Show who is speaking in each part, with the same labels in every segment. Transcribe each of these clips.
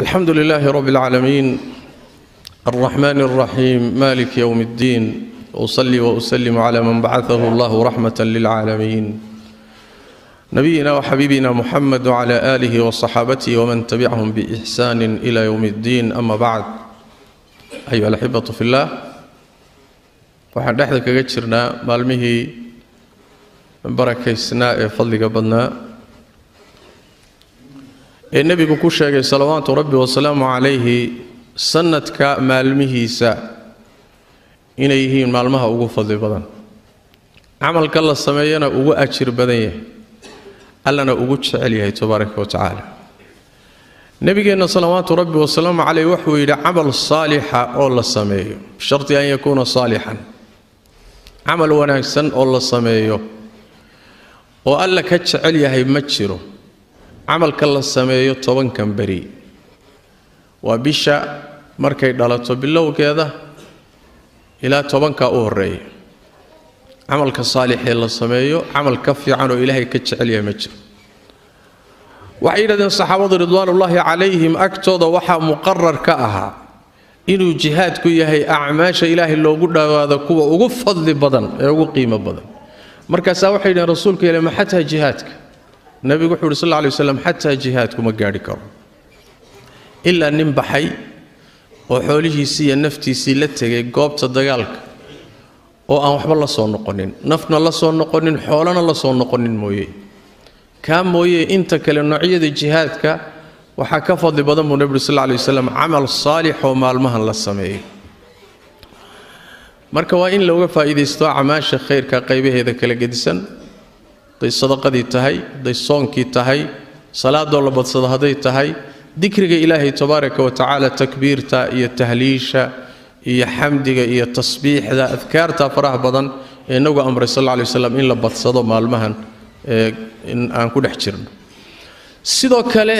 Speaker 1: الحمد لله رب العالمين الرحمن الرحيم مالك يوم الدين أصلي وأسلم على من بعثه الله رحمة للعالمين نبينا وحبيبنا محمد وعلى آله وصحابته ومن تبعهم بإحسان إلى يوم الدين أما بعد أيها الأحبة في الله waxaan dhexda kaga jirnaa maalmihii barakaysnaa ee fadliga badnaa ee nebigu ku sheegay salawaatu rabbi wasalaamu calayhi sanadka maalmihiisa inay yihiin maalmaha ugu fadli badan camalka la sameeyana ugu ajir badan yahay allana ugu jecel yahay tabaaraka wa tacaala nebigeenna salawaatu rabbi wasalaamu caleyh wuxuu yidhi camal saalixa oo la sameeyo bisharti an yakuuna saalixan camal wanaagsan oo la sameeyo oo alla ka jecel yahay ma jiro camalka la sameeyo tobankan beri waa bisha markay dhalato bilowgeeda ilaa tobankaa u horeeya camalka saalixee la sameeyo camal ka fiican oo ilaahay ka jecel yahay ma jiro waxay yidhahdeen saxaabadu ridwaanullaahi calayhim agtooda waxaa muqarar ka ahaa inuu jihaadku yahay acmaasha ilaahay loogu dhowaado kuwa ugu fadli badan ee ugu qiimo badan markaasaa waxay yidhaheen rasuulka ile ma xataa jihaadka nebigu wuxuu uhi sal lla lay waslam xataa jihaadku ma gaadhi karo ilaa nin baxay oo xoolihiisii iyo naftiisii la tegay goobta dagaalka oo aan waxba la soo noqonin nafna la soo noqonin xoolana la soo noqonin mooye kaa mooye inta kale noocyada jihaadka waxaa ka fadli badan buu nebi uri sal lla lay waslam camal saalix oo maalmahan la sameeyo marka waa in looga faa'iidaysto acmaasha khayrka qaybaheeda kala gedisan hadday sadaqadii tahay hadday soonkii tahay salaadoo la badsado hadday tahay dikriga ilaahay tabaaraka wa tacaala takbiirta iyo tahliisha iyo xamdiga iyo tasbiixda adkaarta faraha badan ee inagu amray sal alla lay waslam in la badsado maalmahan ee in aan ku dhex jirno sidoo kale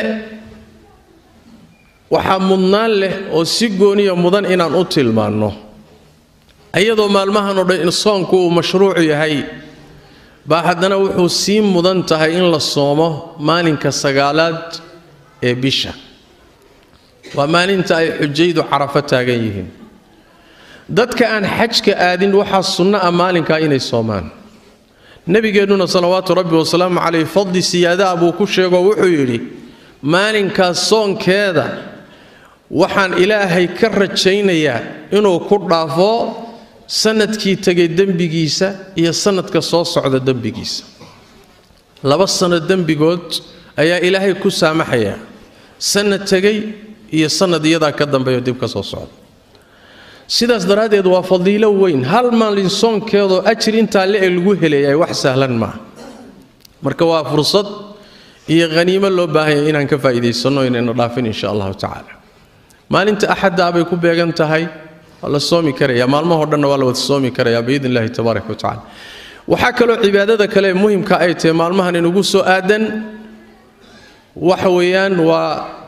Speaker 1: waxaa mudnaan leh oo si gooniya mudan inaan u tilmaanno iyadoo maalmahan oo dhan in soonku uu mashruucu yahay baa haddana wuxuu sii mudan tahay in la soomo maalinka sagaalaad ee bisha waa maalinta ay xujaydu carafo taagan yihiin dadka aan xajka aadin waxaa sunno ah maalinkaa inay soomaan nebigeennuna salawaatu rabbi wasalaamu caleyh fadli siyaadaha buu ku sheegoo wuxuu yidhi maalinkaas soonkeeda waxaan ilaahay ka rajaynayaa inuu ku dhaafo sanadkii tegay dembigiisa iyo sanadka soo socda dembigiisa laba sano dembigood ayaa ilaahay ku saamaxayaa sanad tegay iyo sanad iyadaa ka dambeeyo dib ka soo socda sidaas daraaddeed waa fadiilo weyn hal maalin soonkeedoo ajir intaa le-eg lagu helayaay wax sahlan maaha marka waa fursad iyo haniimo loo baahanya inaan ka faa'iidaysanno inayna dhaafin insha allahu tacaala maalinta axaddaa bay ku beegan tahay waa la soomi karaya maalmahoo dhanna waa la wada soomi karayaa biidn illahi tabaaraka wa tacala waxaa kaloo cibaadada kale muhimka ay tahay maalmahan inugu soo aadan waxa weeyaan waa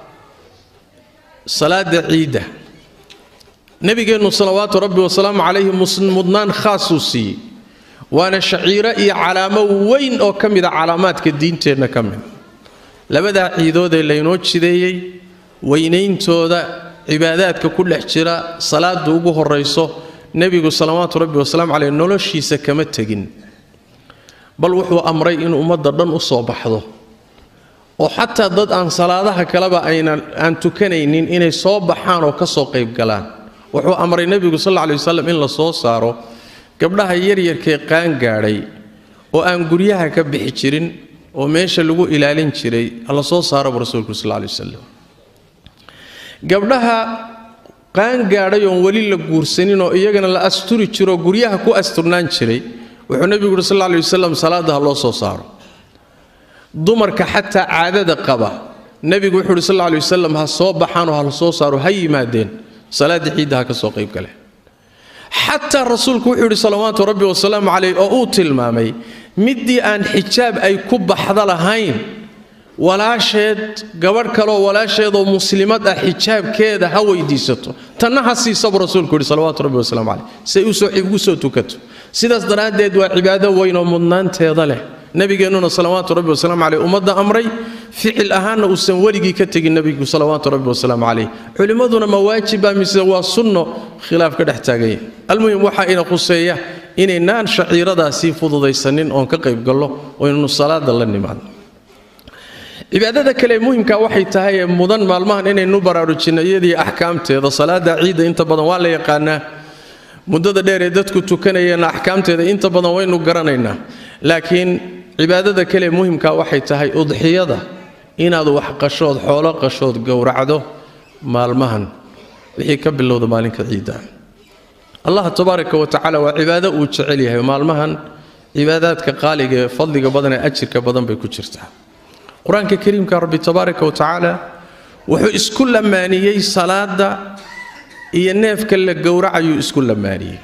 Speaker 1: salaada ciidda nebigeennu salawaatu rabbi wasalaamu calayhi mudnaan khaasuu siiyey waana shaciiro iyo calaamo weyn oo ka mida calaamaadka diinteenna ka mid labadaa ciidoodee laynoo jideeyey weynayntooda cibaadaadka ku dhex jira salaada ugu horayso nebigu salawaatu rabbi wasalaamu caleyh noloshiisa kama tegin bal wuxuu amray in ummadda dhan u soo baxdo oo xataa dad aan salaadaha kaleba aynan aan tukanaynin inay soo baxaan oo ka soo qayb galaan wuxuu amray nebigu sal alla lay wasalam in la soo saaro gabdhaha yaryarkee qaangaadhay oo aan guryaha ka bixi jirin oo meesha lagu ilaalin jiray la soo saaraba rasuulku sal alla lay wasalam gabdhaha qaangaadhay oon weli la guursanin oo iyagana la asturi jiroo guryaha ku asturnaan jiray wuxuu nebigu uhi sal alla lay wasalam salaadda ha loo soo saaro dumarka xataa caadada qaba nebigu wuxuu uhi sal alla lay wasalam ha soo baxaanoo ha la soo saaro ha yimaadeen salaadda ciidda ha ka soo qayb galeen xataa rasuulku wuxuu yidhi salawaatu rabbi wasalaamu caleyh oo uu tilmaamay middii aan xijaab ay ku baxda lahayn walaasheed gabadh kaleoo walaasheedoo muslimad ah xijaabkeeda ha weydiisato tanna ha siisabu rasuulku yidhi salawaatu rabbi wasalaamu caleyh say ugu soo tukato sidaas daraaddeed waa cibaado weyn oo mudnaanteeda leh nebigeennuna salawaatu rabbi wasalaamu caleyh ummadda amray ficil ahaanna uusan weligii ka tegin nebigu salawaatu rabbi wasalaamu caleyh culimmaduna ma waajiba mise waa sunno khilaaf ka dhex taaganya almuhim waxaa ina khuseeya inaynaan shaciiradaasii fududaysanin oon ka qaybgallo oo inaynu salaada la nimaadno cibaadada kale muhimka waxay tahay ee mudan maalmahan inaynu baraarujinno iyadii axkaamteeda salaada ciidda inta badan waa la yaqaanaa muddada dheer ee dadku tukanayeenna axkaamteeda inta badan waynu garanaynaa laakiin cibaadada kale muhimka waxay tahay udxiyada inaad wax qashood xoolo qashood gowracdo maalmahan wixii ka bilowda maalinka ciidda allah tabaaraka wa tacaala waa cibaado uu jecel yahay maalmahan cibaadaadka qaaliga ee fadliga badan ee ajirka badan bay ku jirtaa qur-aanka kariimka rabbi tabaaraka wa tacaala wuxuu isku lamaaniyey salaada iyo neefka la gowracayuu isku lamaaniyey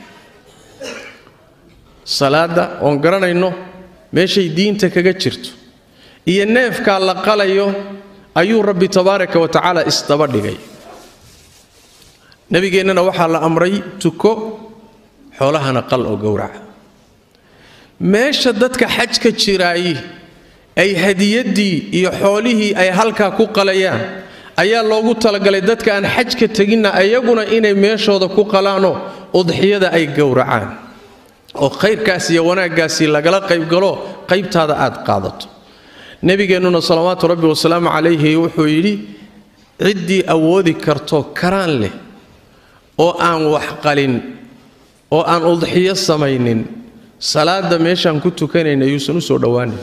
Speaker 1: salaada oon garanayno meeshay diinta kaga jirto iyo neefkaa la qalayo ayuu rabbi tabaaraka wa tacaala isdaba dhigay nebigeennana waxaa la amray tuko xoolahana qal oo gowraca meesha dadka xajka jiraayi ay hadiyaddii iyo xoolihii ay halkaa ku qalayaan ayaa loogu talagalay dadka aan xajka teginna ayaguna inay meeshooda ku qalaanoo udxiyada ay gowracaan oo khayrkaas iyo wanaaggaasi lagala qaybgalo qaybtaada aad qaadato nebigeennuna salawaatu rabbi wasalaamu calayhi wuxuu yidhi ciddii awoodi karto karaan leh oo aan wax qalin oo aan udxiyo samaynin salaada meeshaan ku tukanayna yuusan u soo dhowaanin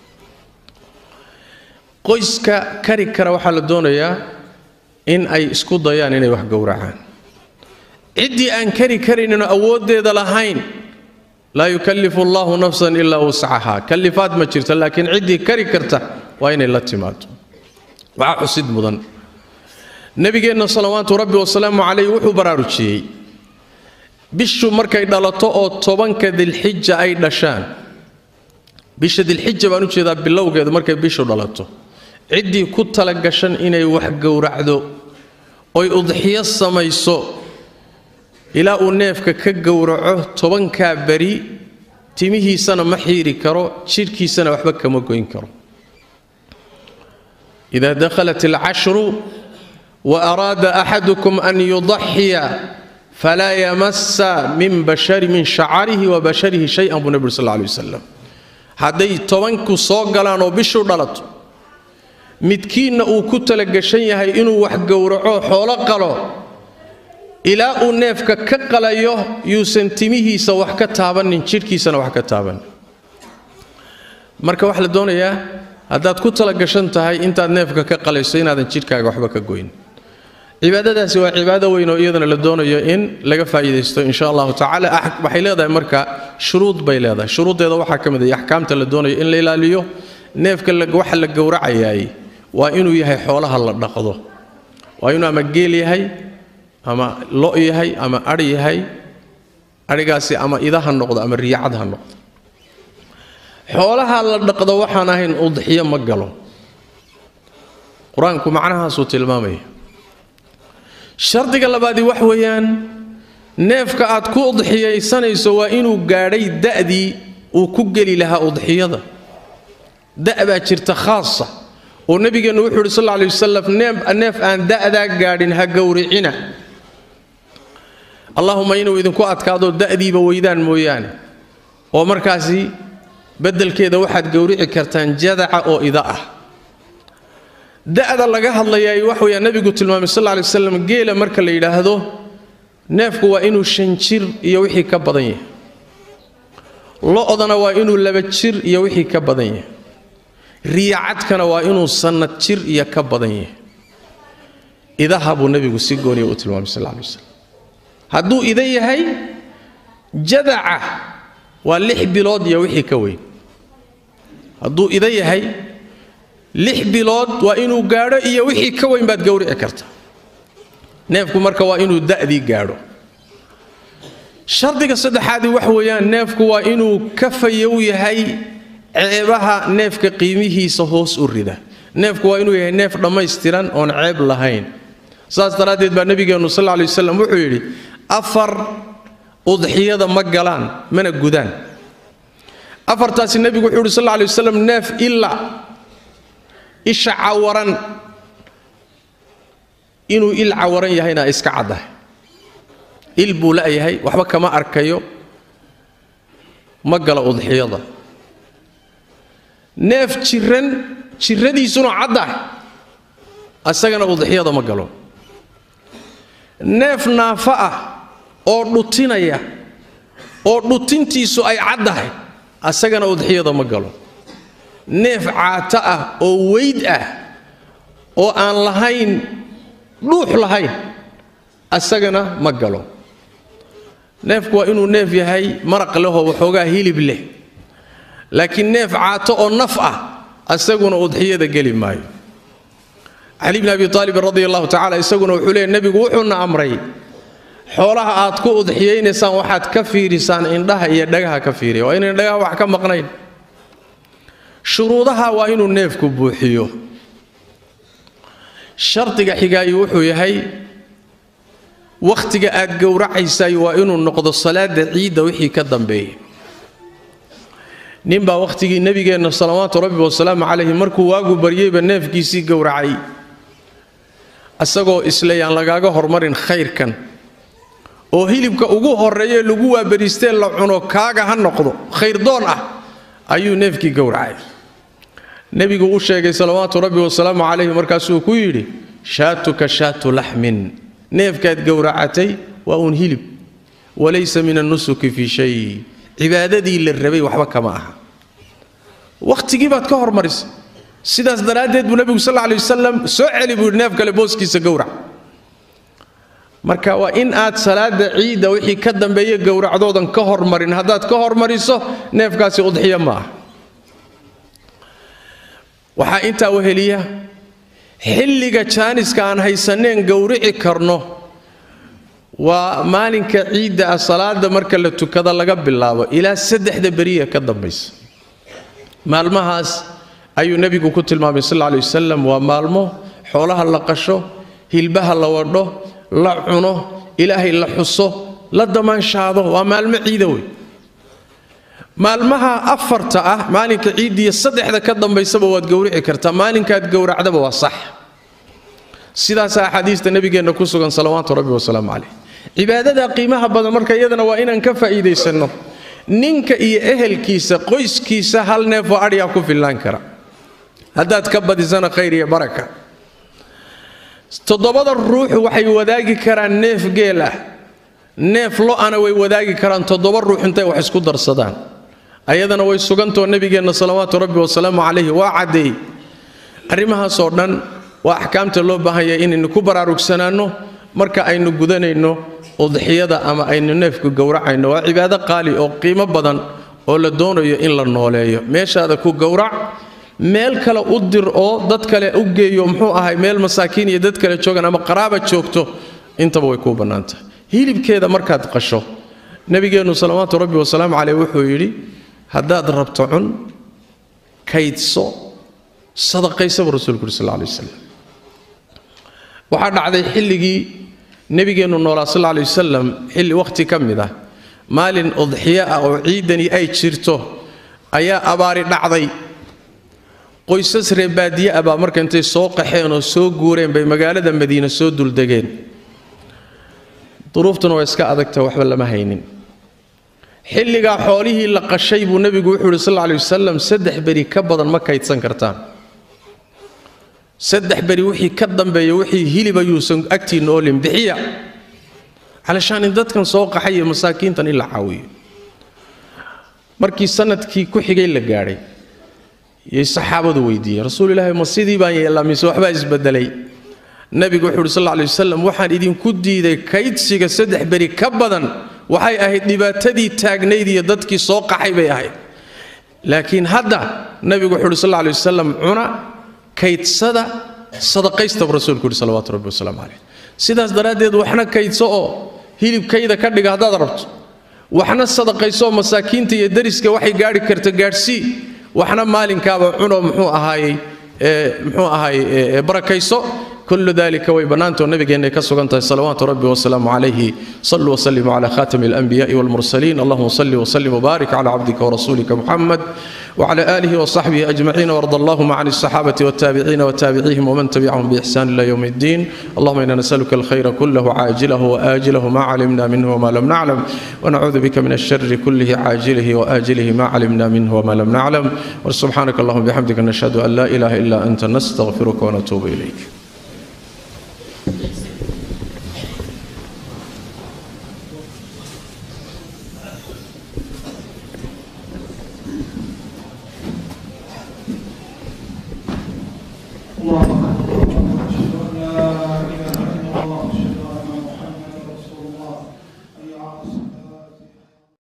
Speaker 1: qoyska kari kara waxaa la doonayaa in ay isku dayaan inay wax gowracaan ciddii aan kari karayninoo awooddeeda lahayn laa yukallifu allahu nafsan ilaa wuscaha kallifaad ma jirto laakiin ciddii kari karta waa inay la timaado waxaa xusid mudan nebigeenna salawaatu rabbi wasalaamu calayh wuxuu baraarujiyey bishu markay dhalato oo tobanka dilxija ay dhashaan bisha dilxija baan u jeedaa bilowgeedu markay bishu dhalato ciddii ku talagashan inay wax gowracdo oy udxiyo samayso ilaa uu neefka ka gowraco tobankaa beri timihiisana ma xiiri karo jidhkiisana waxba kama goyn karo ida dakhalat alcashru wa araada axadukum an yudaxiya falaa yamasa min bashari min shacarihi wa basharihi shay-an buu nebi ur sal lla alay wasalam hadday tobanku soo galaan oo bishu dhalato midkiinna uu ku talagashan yahay inuu wax gowraco xoolo qalo ilaa uu neefka ka qalayo yuusan timihiisa wax ka taabanin jidhkiisana wax ka taabanin marka waxaa la doonayaa haddaad ku talagashan tahay intaad neefka ka qalayso inaadan jidhkaaga waxba ka goyn cibaadadaasi waa cibaado weyn oo iyadana la doonayo in laga faa'iidaysto insha allahu tacala waxay leedahay marka shuruud bay leedahay shuruuddeeda waxaa ka mid ah axkaamta la doonayo in la ilaaliyo neefka waxa la gowracayaay waa inuu yahay xoolaha la dhaqdo waa inuu ama geel yahay ama lo yahay ama adhi yahay adhigaasi ama ida ha noqdo ama riyacad ha noqdo xoolaha la dhaqdo waxaan ahayn udxiyo ma galo qur-aanku macnahaasuu tilmaamaya shardiga labaadii wax weeyaan neefka aad ku udxiyaysanayso waa inuu gaadhay da'dii uu ku geli lahaa udxiyada da' baa jirta khaasa oo nebigeennu wuxuu yidhi sal lla alay wasalam neef aan da'daa gaadhin ha gowricina allahuma inuu idinku adkaado da'diiba weydaan mooyaane oo markaasi beddelkeeda waxaad gowrici kartaan jadaca oo ida ah da'da laga hadlayaay wax weeyaan nebigu tilmaamay sal lla lay waslam geela marka la yidhaahdo neefku waa inuu shan jir iyo wixii ka badan yahay lo-dana waa inuu laba jir iyo wixii ka badan yahay riyacadkana waa inuu sannad jir iyo ka badan yahay idaha buu nebigu si gooniya u tilmaamay sal lla lay waslam hadduu ida yahay jadaca waa lix bilood iyo wixii ka weyn hadduu ida yahay lix bilood waa inuu gaadho iyo wixii ka weyn baad gowrici karta neefku marka waa inuu da'dii gaadho shardiga saddexaadii wax weeyaan neefku waa inuu ka fayow yahay ceebaha neefka qiimihiisa hoos u rida neefku waa inuu yahay neef dhammaystiran oon ceeb lahayn saas daraaddeed baa nebigeennu sal lla lay waslam wuxuu yidhi afar udxiyada ma galaan mana gudaan afartaasi nebigu wuxuu yidhi sal alla lay waslam neef ila isha cawaran inuu il cawaran yahayna iska caddahay il buu la'yahay waxba kama arkayo ma gala udxiyada neef jiran jirradiisuna caddahay asagana udxiyada ma galo neef naafa ah oo dhutinaya oo dhutintiisu ay caddahay asagana udxiyada ma galo neef caato ah oo weyd ah oo aan lahayn dhuux lahayn asagana ma galo neefku waa inuu neef yahay maraq lehoo waxoogaa hilib leh laakiin neef caato oo naf ah asaguna udxiyada geli maayo cali bni abi aalibin radi allahu tacala isaguna wuxuu leeyay nebigu wuxuuna amray xoolaha aad ku udxiyaynaysaan waxaad ka fiirisaan indhaha iyo dhagaha ka fiiriya waa inayna dhagaha wax ka maqnayn shuruudaha waa inuu neefku buuxiyo shardiga xigaayi wuxuu yahay wakhtiga aad gowracaysay waa inuu noqdo salaada ciidda wixii ka dambeeya ninbaa wakhtigii nebigeenna salawaatu rabbi wasalaamu calayhi markuu waagu baryeyba neefkiisii gowracay isagoo isle yaan lagaaga hormarin khayrkan oo hilibka ugu horreeyee lagu waabariistee la cuno kaaga ha noqdo khayrdoon ah ayuu neefkii gowracay nebigu u sheegay salawaatu rabbi wasalaamu calayhi markaasuu ku yidhi shaatuka shaatu laxmin neefkaad gowracatay waa uun hilib walaysa min annusuki fii shay cibaadadii la rabay waxba kama aha wakhtigii baad ka hormarisay sidaas daraaddeed buu nebigu sal lay wasalam soo celi buu yidhi neef kale booskiisa gowrac marka waa in aad salaada ciidda wixii ka dambeeya gowracdoodan ka hormarin haddaad ka hormariso neefkaasi udxiya ma ah waxaa intaa weheliya xilliga jaaniska aan haysaneen gowrici karno waa maalinka ciidda ah salaada marka la tukada laga bilaabo ilaa saddexda beriya ka dambaysa maalmahaas ayuu nebigu ku tilmaamay sal lla lay wasalam waa maalmo xoolaha la qasho hilbaha la wadho la cuno ilaahay la xuso la damaanshaado waa maalmo ciida wey maalmaha afarta ah maalinka ciiddiiyo saddexda ka dambaysaba waad gowrici kartaa maalinkaad gowracdaba waa sax sidaasa axaadiista nebigeenna ku sugan salawaatu rabbi wasalaamu caleyh cibaadada qiimaha badan marka iyadana waa inaan ka faa'iidaysanno ninka iyo ehelkiisa qoyskiisa hal neefoo adhyaa ku fillaan kara haddaad ka badisana khayr iyo baraka toddobada ruux waxay wadaagi karaan neef geel ah neef lo-ana way wadaagi karaan toddoba ruux intay wax isku darsadaan ayadana way sugantoo nebigeenna salawaatu rabbi wasalaamu calayhi waa caddeey arrimahaasoo dhan waa axkaamta loo baahanya inaynu ku baraarugsanaanno marka aynu gudanayno udxiyada ama aynu neefku gowracayno waa cibaado qaali oo qiimo badan oo la doonayo in la nooleeyo meeshaada ku gowrac meel kale u dir oo dad kale u geeyo muxuu ahay meel masaakiin iyo dad kale joogaan ama qaraaba joogto intaba way kuu bannaantahay hilibkeeda markaad qasho nebigeennu salawaatu rabbi wasalaamu caleyh wuxuu yidhi haddaad rabto cun kaydso sadaqaysaba rasuulku yuri sal lay wasalam waxaa dhacday xilligii nebigeennu noolaa sal lay wasalam xilli wakhti ka mid ah maalin udxiyo ah oo ciidani ay jirto ayaa abaari dhacday qoysas reebaadiye ah baa marka intay soo qaxeen oo soo guureen bay magaalada madiine soo duldegeen duruuftuna waa iska adagta waxba lama haynin xilligaa xoolihii la qashay buu nebigu wuxuu yidhi sal lay wasalam saddex beri ka badan ma kaydsan kartaan saddex beri wixii ka dambeeya wixii hilib ayuusan agtiinna oolin bixiya calashaan in dadkan soo qaxay iyo masaakiintan in la caawiyo markii sanadkii ku xigay la gaadhay yay saxaabadu weydiiyeen rasuul ilaahi ma sidii baan yeellaa mise waxbaa isbedelay nebigu wuxuu uhi sal lay wasalam waxaan idinku diiday kaydsiga saddex beri ka badan waxay ahayd dhibaatadii taagnayd iyo dadkii soo qaxay bay ahayd laakiin hadda nebigu wuxuu uhi sal lay wasalam cuna kaydsada sadaqaystaba rasuulku yidhi salawaatu rabbi wasalaamu caleyh sidaas daraaddeed waxna kaydso oo hilibkayda ka dhiga haddaad rabto waxna sadaqayso oo masaakiinta iyo dariska waxay gaadhi karta gaadhsii waxna maalinkaaba cuno muxuu ahaayey muxuu ahaayey barakayso kullu dalika way bannaantoo nabigeenna ka sugan tahay salawaatu rabbi wasalaamu calayhi saluu waslimuu cala khatami alanbiya'i walmursaliin allahuma salli wasallim wbaarik cala cabdika warasulika muxamed وعلى آله وصحبه أجمعين وارض اللهم عن الصحابة والتابعين وتابعيهم ومن تبعهم بإحسان إلى يوم الدين اللهم إنا نسألك الخير كله عاجله وآجله ما علمنا منه وما لم نعلم ونعوذ بك من الشر كله عاجله وآجله ما علمنا منه وما لم نعلم وسبحانك اللهم بحمدك نشهد أن لا إله إلا أنت نستغفرك ونتوب إليك
Speaker 2: اللهم